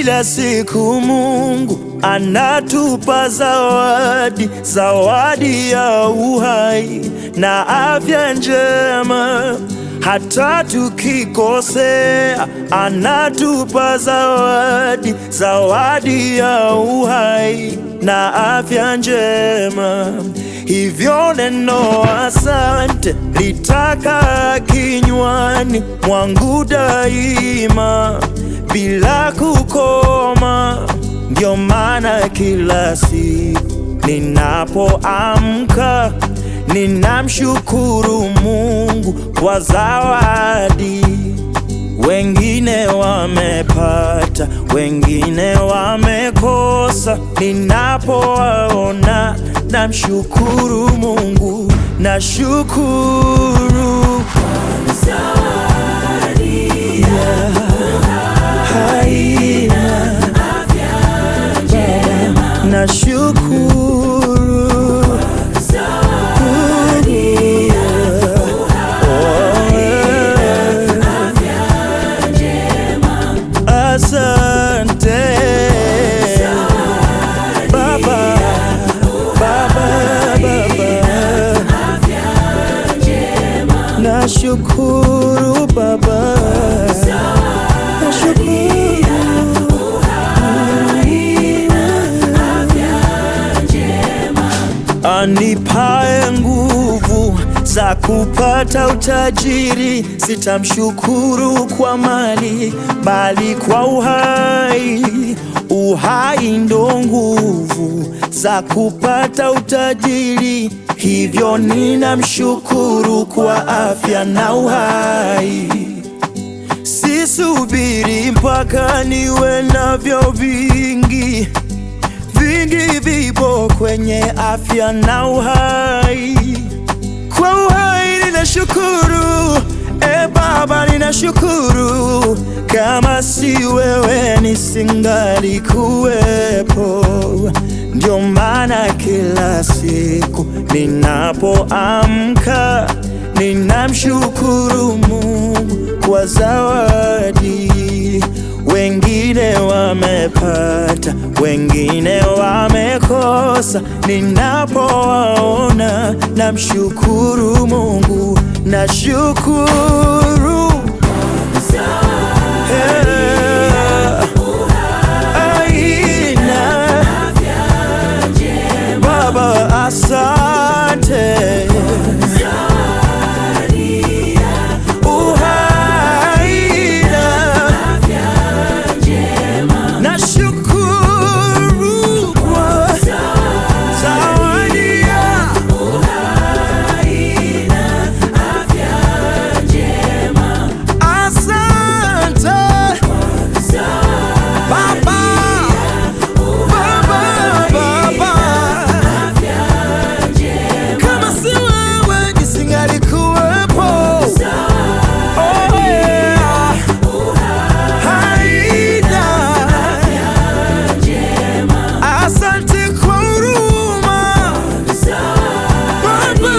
Kila siku Mungu anatupa zawadi, zawadi ya uhai na afya njema. Hata tukikosea, anatupa zawadi, zawadi ya uhai na afya njema. Hivyo neno asante litaka kinywani mwangu daima bila kukoma. Ndio maana kila siku ninapoamka ninamshukuru Mungu kwa zawadi. Wengine wamepata, wengine wamekosa. Ninapowaona namshukuru Mungu, nashukuru haina nashukuru Asante Baba, Baba, Baba, nashukuru Baba, anipae nguvu za kupata utajiri, sitamshukuru kwa mali, bali kwa uhai. Uhai ndo nguvu za kupata utajiri, hivyo ninamshukuru kwa afya na uhai. Sisubiri mpaka niwe navyo vingi vingi vipo kwenye afya na uhai. Kwa uhai ninashukuru, e Baba, ninashukuru. Kama si wewe nisingali kuwepo. Ndio maana kila siku ninapoamka ninamshukuru Mungu kwa zawadi. Wengine wamepata, wengine wamekosa. Ninapowaona namshukuru Mungu, nashukuru Yeah. Aina. Baba, asante Uhaina. Nashukuru kwa zawadi ya asante Baba, Baba, Baba. Kama si wewe nisingalikuwepo. Oh, yeah. Haina. Asante kwa huruma. Baba,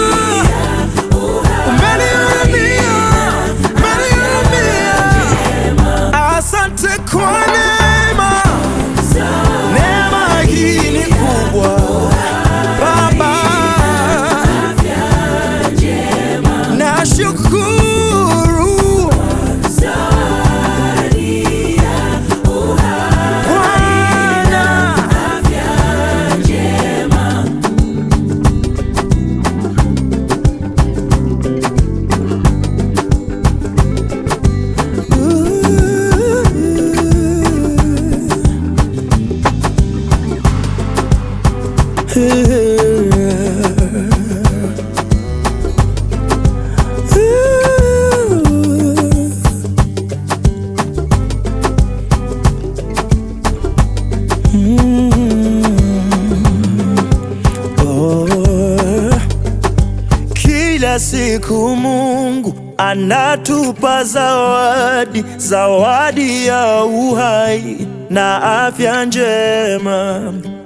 umenihurumia, umenihurumia. Asante kwa neema. Neema hii ni kubwa. Baba, nashukuru Bwana. Oh. Kila siku Mungu anatupa zawadi, zawadi ya uhai na afya njema.